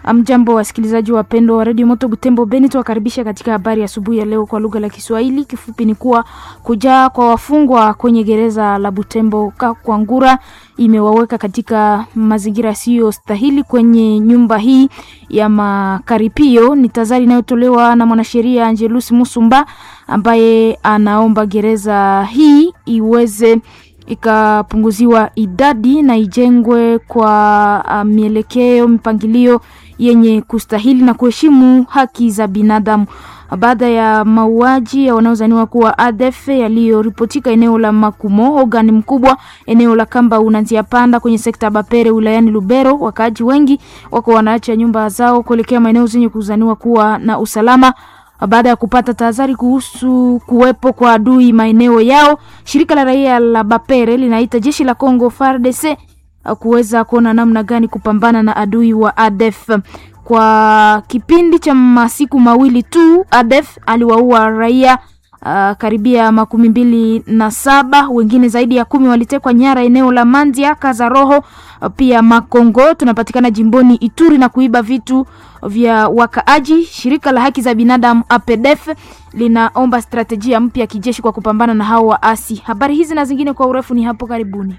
Mjambo wasikilizaji wapendwa wa redio Moto Butembo Beni, tuwakaribisha katika habari asubuhi ya, ya leo kwa lugha la Kiswahili. Kifupi ni kuwa kujaa kwa wafungwa kwenye gereza la Butembo Kakwangura imewaweka katika mazingira yasiyo stahili kwenye nyumba hii ya makaripio. Ni tazari inayotolewa na mwanasheria Angelus Musumba ambaye anaomba gereza hii iweze ikapunguziwa idadi na ijengwe kwa uh, mielekeo mipangilio yenye kustahili na kuheshimu haki za binadamu. Baada ya mauaji ya wanaozaniwa kuwa ADF yaliyoripotika eneo la Makumo, ogani mkubwa eneo la Kamba unanzia panda kwenye sekta ya Bapere wilayani Lubero, wakaaji wengi wako wanaacha nyumba zao kuelekea maeneo zenye kuzaniwa kuwa na usalama baada ya kupata tahadhari kuhusu kuwepo kwa adui maeneo yao. Shirika la raia la Bapere linaita jeshi la Kongo FARDC kuweza kuona namna gani kupambana na adui wa ADF. Kwa kipindi cha masiku mawili tu ADF aliwaua raia uh, karibia makumi mbili na saba, wengine zaidi ya kumi walitekwa nyara eneo la Mandia Kazaroho, uh, pia Makongo tunapatikana jimboni Ituri na kuiba vitu vya wakaaji. Shirika la haki za binadamu APDF linaomba strategia mpya ya kijeshi kwa kupambana na hao waasi. Habari hizi na zingine kwa urefu ni hapo karibuni.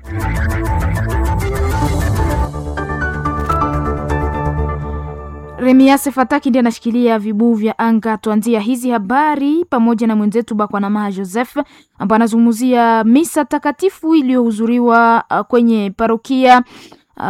Remiase Fataki ndiye anashikilia vibuu vya anga. Tuanzia hizi habari pamoja na mwenzetu Bakwanamaha Joseph ambaye anazungumzia misa takatifu iliyohudhuriwa kwenye parokia uh,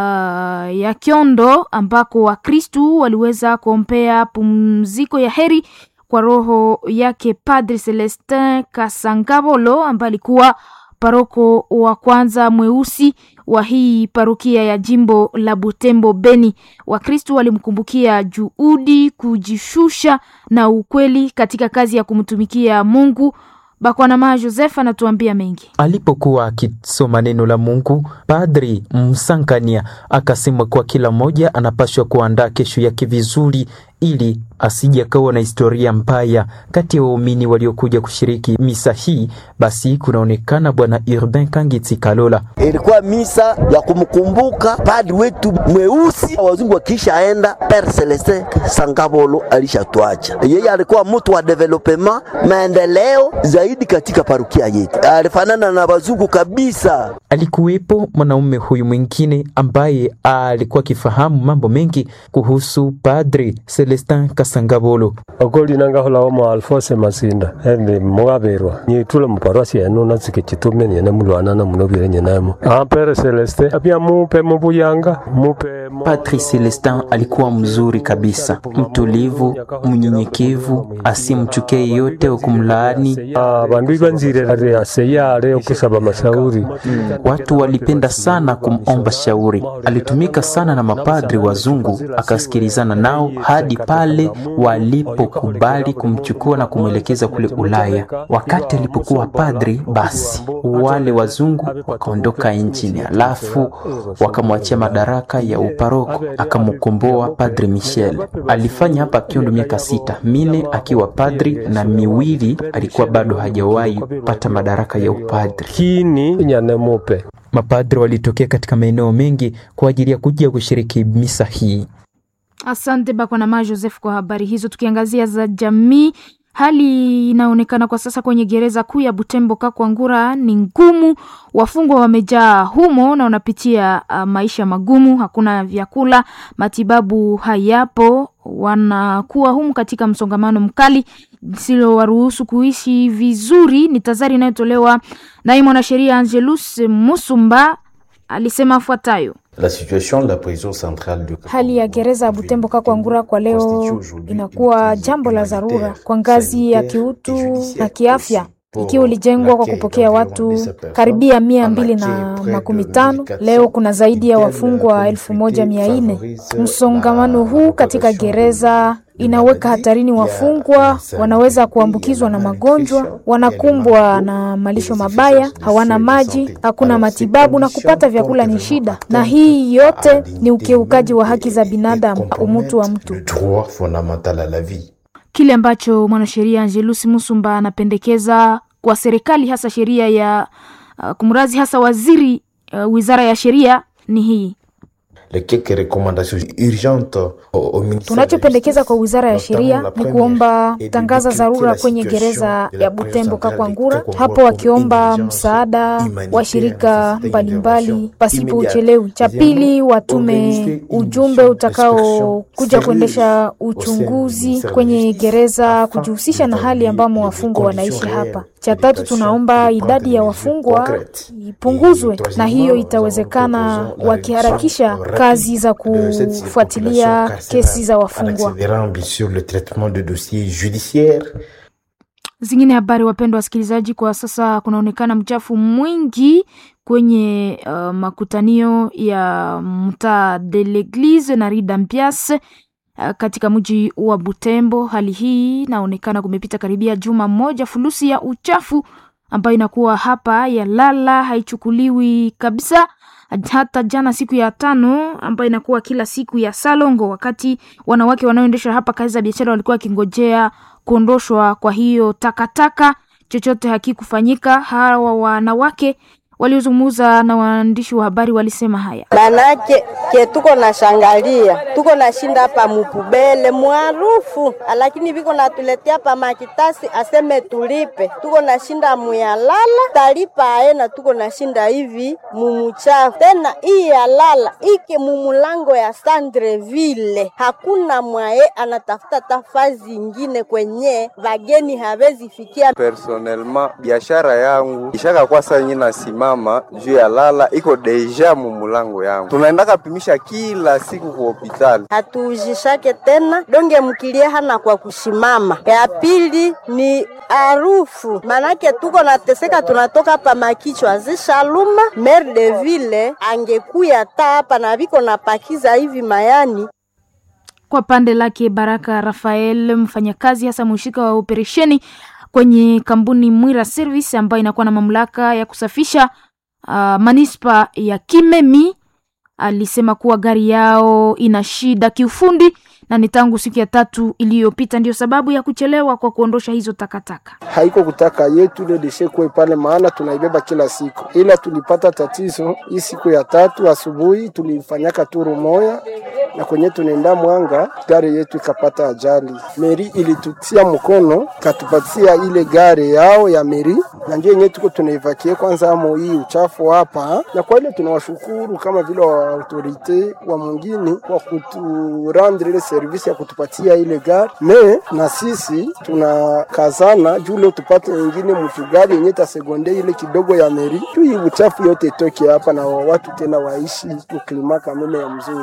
ya Kyondo ambako Wakristu waliweza kuombea pumziko ya heri kwa roho yake Padre Celestin Kasangabolo ambaye alikuwa paroko wa kwanza mweusi wa hii parokia ya jimbo la Butembo Beni. Wakristu walimkumbukia juhudi, kujishusha na ukweli katika kazi ya kumtumikia Mungu. Bakwanama Joseph anatuambia mengi. Alipokuwa akisoma neno la Mungu, Padri Msankania akasema kuwa kila mmoja anapaswa kuandaa kesho yake vizuri ili asije akawa na historia mbaya kati ya waumini waliokuja kushiriki misa hii. Basi kunaonekana Bwana Urbain Kangitsi Kalola, ilikuwa misa ya kumkumbuka padri wetu mweusi. Wazungu wakishaenda, Pere Celestin Sangabolo alishatwacha. Yeye alikuwa mtu wa development, maendeleo zaidi katika parukia yetu, alifanana na wazungu kabisa. Alikuwepo mwanaume huyu mwingine ambaye alikuwa akifahamu mambo mengi kuhusu Padri Celestin Kasangabolo okoli nangahola omo Alphonse Masinda endi mugabirwa nyitule muparwasi enu natsike chitume nyene mulwana na munobire nyenemo ampere Celestin apia mupe mubuyanga mupe Padri Celestin alikuwa mzuri kabisa, mtulivu, mnyenyekevu, asimchukie yeyote wa kumlaani. bandu ibanzire ari aseyale okusaba mashauri Watu walipenda sana kumomba shauri. Alitumika sana na mapadri wazungu, akasikilizana nao hadi pale walipokubali kumchukua na kumwelekeza kule Ulaya. Wakati alipokuwa padri, basi wale wazungu wakaondoka nchini, alafu wakamwachia madaraka ya uparoko, akamkomboa Padri Michel. Alifanya hapa Kiondo miaka sita, mine akiwa padri na miwili alikuwa bado hajawahi pata madaraka ya upadri. kini nyane mupe Mapadri walitokea katika maeneo mengi kwa ajili ya kuja kushiriki misa hii. Asante Bakwanama Joseph kwa habari hizo. Tukiangazia za jamii, hali inaonekana kwa sasa kwenye gereza kuu ya Butembo Kakwangura ni ngumu. Wafungwa wamejaa humo na wanapitia uh, maisha magumu. Hakuna vyakula, matibabu hayapo, wanakuwa humu katika msongamano mkali silo waruhusu kuishi vizuri. Ni tazari inayotolewa naye mwanasheria Angelus Musumba alisema afuatayo. La situation de la prison centrale de Hali ya gereza ya Butembo Kakwangura kwa leo inakuwa jambo la dharura kwa ngazi ya kiutu na kiafya, ikiwa ilijengwa kwa kupokea watu karibia mia mbili na makumi tano. Leo kuna zaidi ya wafungwa elfu moja mia nne. Msongamano huu katika gereza inaweka hatarini wafungwa, wanaweza kuambukizwa na magonjwa, wanakumbwa na malisho mabaya, hawana maji, hakuna matibabu na kupata vyakula ni shida, na hii yote ni ukiukaji wa haki za binadamu, umutu wa mtu. droit fondamental à la vie. Kile ambacho mwanasheria Angelus Musumba anapendekeza kwa serikali, hasa sheria ya uh, kumrazi, hasa waziri uh, wizara ya sheria ni hii les quelques recommandations urgentes au, au ministère. Tunachopendekeza kwa wizara ya sheria ni kuomba tangaza dharura kwenye gereza ya Butembo Kakwangura, hapo wakiomba msaada wa shirika mbalimbali pasipo uchelewi. Cha pili, watume ujumbe utakao kuja kuendesha uchunguzi kwenye gereza, kujihusisha na hali ambamo wafungwa wanaishi hapa. Cha tatu, tunaomba idadi ya wafungwa ipunguzwe, na hiyo itawezekana wakiharakisha kazi za kufuatilia kesi za wafungwa. sur le traitement de dossiers judiciaires Zingine habari, wapendwa wasikilizaji, kwa sasa kunaonekana mchafu mwingi kwenye uh, makutanio ya mtaa de l'Eglise na Rue d'Ambias uh, katika mji wa Butembo. Hali hii inaonekana kumepita karibia juma moja, fulusi ya uchafu ambayo inakuwa hapa ya lala haichukuliwi kabisa hata jana siku ya tano ambayo inakuwa kila siku ya Salongo, wakati wanawake wanaoendesha hapa kazi za biashara walikuwa wakingojea kuondoshwa kwa hiyo takataka, chochote hakikufanyika. Hawa wanawake waliozungumza na waandishi wa habari walisema haya: manake ke tuko na shangalia tuko na shinda hapa mupubele mwarufu, lakini viko natuletea pa makitasi aseme tulipe, tuko na shinda muyalala talipa aena, tuko na shinda hivi mumuchafu tena. Hii yalala ike mumulango ya Sandreville, hakuna mwaye anatafuta tafazi ingine kwenye vageni hawezi fikia. Personnellement biashara yangu ishaka kwa saa nyina nasima mama juu ya lala iko deja mumulango yangu, tunaendaka pimisha kila siku ku hospitali, hatuujishake tena donge mkilia hana kwa kushimama. Ya pili ni harufu, manake tuko nateseka, tunatoka pa makichwa zishaluma. Maire de ville angekuya ta hapa na viko na pakiza hivi mayani kwa pande lake Baraka Rafael, mfanyakazi hasa mhusika wa operesheni kwenye kampuni Mwira Service ambayo inakuwa na mamlaka ya kusafisha uh, manispa ya Kimemi, alisema kuwa gari yao ina shida kiufundi na ni tangu siku ya tatu iliyopita ndio sababu ya kuchelewa kwa kuondosha hizo takataka. Haiko kutaka yetu ile deshe kuwe pale, maana tunaibeba kila siku, ila tulipata tatizo hii siku ya tatu asubuhi, tulifanyaka turu moya na kwenye tunaenda Mwanga, gari yetu ikapata ajali. Meri ilitutia mkono katupatia ile gari yao ya meri, na ndio yenyewe tuko tunaivakie kwanza amo hii uchafu hapa, na kwa ile tunawashukuru kama vile wa autorite wa mwingine kwa kuturandre ile servisi ya kutupatia ile gari me, na sisi tunakazana juu leo tupate nyingine mtu gari yenye tasegonde ile kidogo ya meri, juu hii uchafu yote itoke hapa na watu tena waishi uklima kameme ya mzuri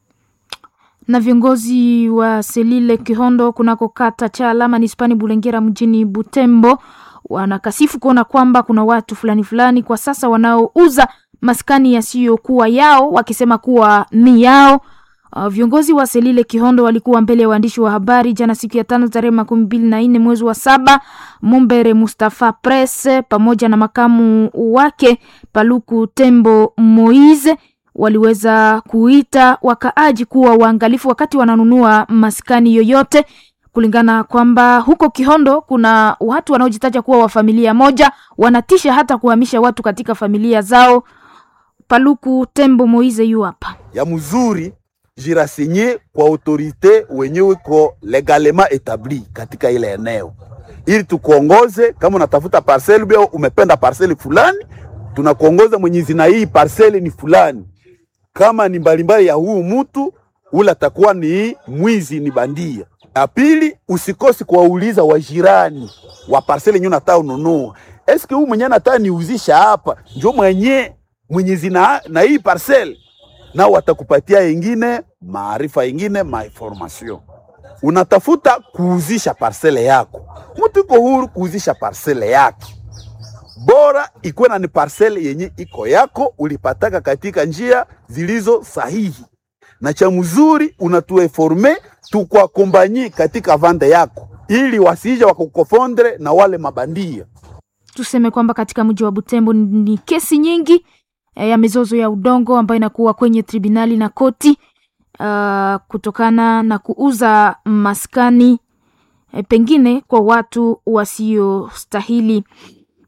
na viongozi wa Selile Kihondo kunako kata cha alama nispani Bulengera mjini Butembo wanakasifu kuona kwamba kuna watu fulani fulani kwa sasa wanaouza maskani yasiyokuwa yao wakisema kuwa ni yao. Uh, viongozi wa Selile Kihondo walikuwa mbele ya waandishi wa habari jana siku ya tano tarehe makumi mbili na nne mwezi wa saba. Mumbere Mustafa Press pamoja na makamu wake Paluku Tembo Moise waliweza kuita wakaaji kuwa waangalifu wakati wananunua maskani yoyote, kulingana kwamba huko Kihondo kuna watu wanaojitaja kuwa wa familia moja, wanatisha hata kuhamisha watu katika familia zao. Paluku Tembo Moize yu hapa ya mzuri jirasinye kwa autorite wenyewe ko legalema etabli katika ile eneo, ili tukuongoze. Kama unatafuta parcel bio umependa parcel fulani, tunakuongoza mwenye zina hii parcel ni fulani kama ni mbalimbali ya huu mtu ule atakuwa ni mwizi, ni bandia. Ya pili, usikosi kuwauliza wajirani wa parcele nyo nataka ununua, eske huu mwenye nataka niuzisha hapa njo mwenye mwenye zina na hii parcele, nao watakupatia ingine maarifa ingine mainformation. Unatafuta kuuzisha parcele yako, mtu iko huru kuuzisha parcele yake bora ikuwe na ni parcele yenye iko yako, ulipataka katika njia zilizo sahihi, na cha mzuri unatueforme tukwakombanyi katika vande yako, ili wasije wakukofondre na wale mabandia. Tuseme kwamba katika mji wa Butembo ni kesi nyingi e, ya mizozo ya udongo ambayo inakuwa kwenye tribunali na koti uh, kutokana na kuuza maskani e, pengine kwa watu wasiostahili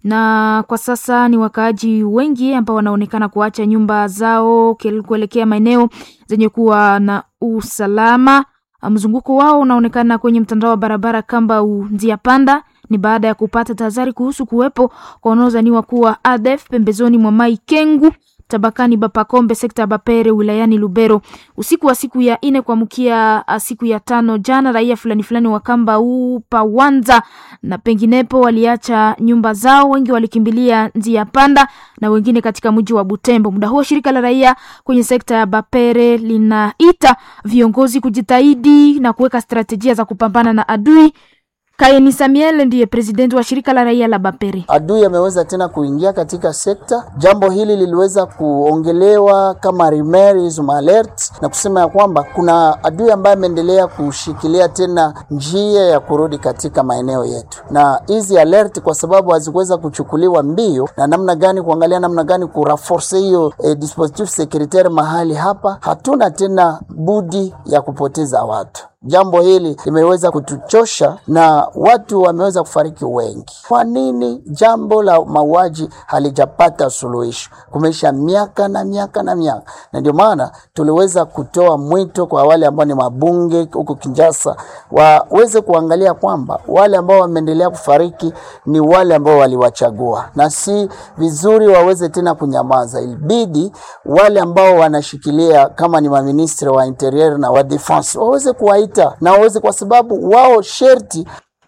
na kwa sasa ni wakaaji wengi ambao wanaonekana kuacha nyumba zao kuelekea maeneo zenye kuwa na usalama. Mzunguko wao unaonekana kwenye mtandao wa barabara kamba njia panda ni baada ya kupata tahadhari kuhusu kuwepo kwa wanaodhaniwa kuwa ADF pembezoni mwa Mai Kengu tabakani Bapakombe sekta ya Bapere wilayani Lubero. Usiku wa siku ya ine kuamkia siku ya tano jana, raia fulani fulani wa kamba upa Wanza na penginepo waliacha nyumba zao, wengi walikimbilia njia panda na wengine katika mji wa Butembo. Muda huo shirika la raia kwenye sekta ya Bapere linaita viongozi kujitahidi na kuweka strategia za kupambana na adui. Kaini Samuel ndiye presidenti wa shirika la raia la Bapere. Adui ameweza tena kuingia katika sekta. Jambo hili liliweza kuongelewa kama remerism alert na kusema ya kwamba kuna adui ambaye ameendelea kushikilia tena njia ya kurudi katika maeneo yetu, na hizi alert kwa sababu hazikuweza kuchukuliwa mbio na namna gani, kuangalia namna gani kuraforce hiyo eh, dispositif securitaire mahali hapa, hatuna tena budi ya kupoteza watu. Jambo hili limeweza kutuchosha na watu wameweza kufariki wengi. Kwa nini jambo la mauaji halijapata suluhisho? Kumeisha miaka na miaka na miaka, na ndio maana tuliweza kutoa mwito kwa wale ambao ni mabunge huko Kinshasa waweze kuangalia kwamba wale ambao wameendelea kufariki ni wale ambao waliwachagua, na si vizuri waweze tena kunyamaza. Ilibidi wale ambao wanashikilia kama ni maministri wa interior na wa defense waweze kuwaita na waweze, kwa sababu wao sherti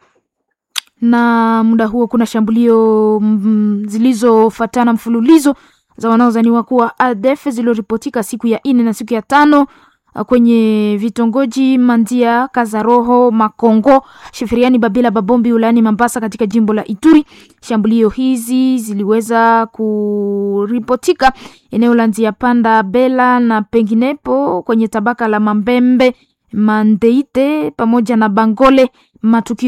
na muda huo kuna shambulio mm, zilizofuatana mfululizo za wanaodhaniwa kuwa ADF zilizoripotika siku ya nne na siku ya tano kwenye vitongoji Mandia, Kazaroho, Makongo, Sheferiani, Babila, Babombi wilayani Mambasa katika jimbo la Ituri. Shambulio hizi ziliweza kuripotika eneo la Nzia Panda, Bela na penginepo kwenye tabaka la Mambembe, Mandeite pamoja na Bangole. Matukio